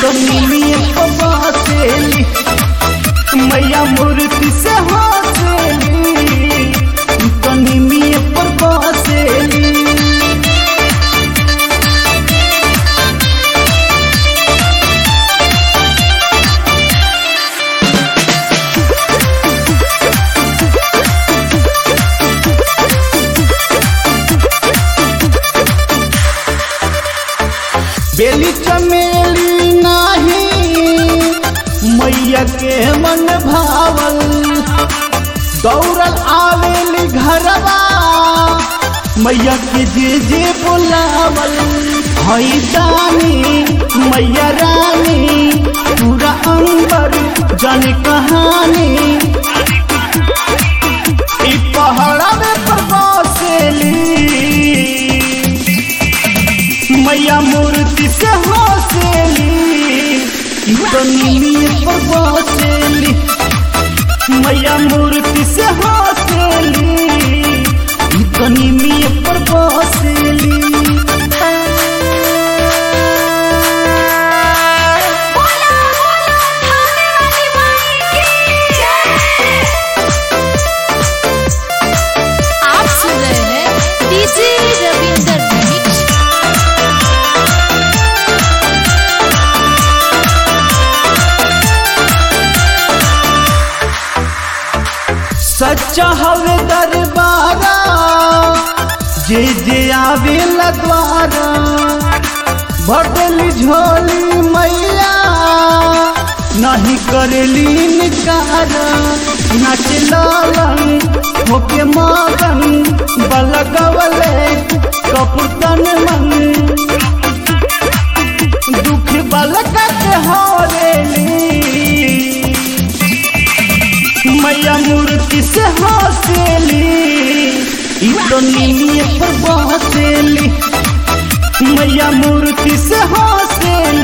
तो निमिये बसेली मैया मूर्ति से हंसेली तो निमिये पर बसेली बेली चमेली नाही मैया के मन भावल दौड़ल आवेली घरवा मैया के जे जे बुलावल हई दानी मैया रानी पूरा अंबर जन कहानी ई पहाड़ा में पर बसेली मैया मूर्ति से हंसेली तो नीली पर बसेली मैया मूर्ति से हंसेली तो नीली पर बसेली बोला बोला थाने वाली माई की जय आप सुन रहे हैं डीजे रविंदर मिक्स सच्चा हवे दरबारा जे जे आवे द्वारा भटली झोली मैया नहीं करेली निकार नाच लालन होके मगन बलगवले कपुतन मन दुख बलका के हरेली मैया मूर्ति से हंसेली ई तो नीली पर बसेली मैया मूर्ति से हंसेली